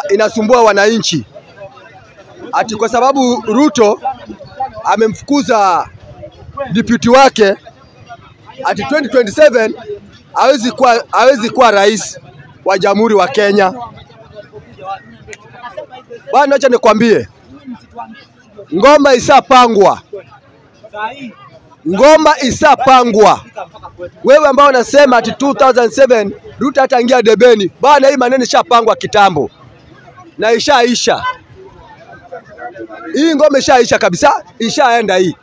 inasumbua wananchi, ati kwa sababu Ruto amemfukuza deputy wake, ati 2027 hawezi kuwa, hawezi kuwa rais wa jamhuri wa Kenya. Bwana, acha nikwambie, ngoma isapangwa, ngoma isapangwa. Wewe ambao unasema ati 2007 Ruto hataingia debeni, bwana, hii maneno ishapangwa kitambo na ishaisha. Hii ngoma ishaisha kabisa, ishaenda hii.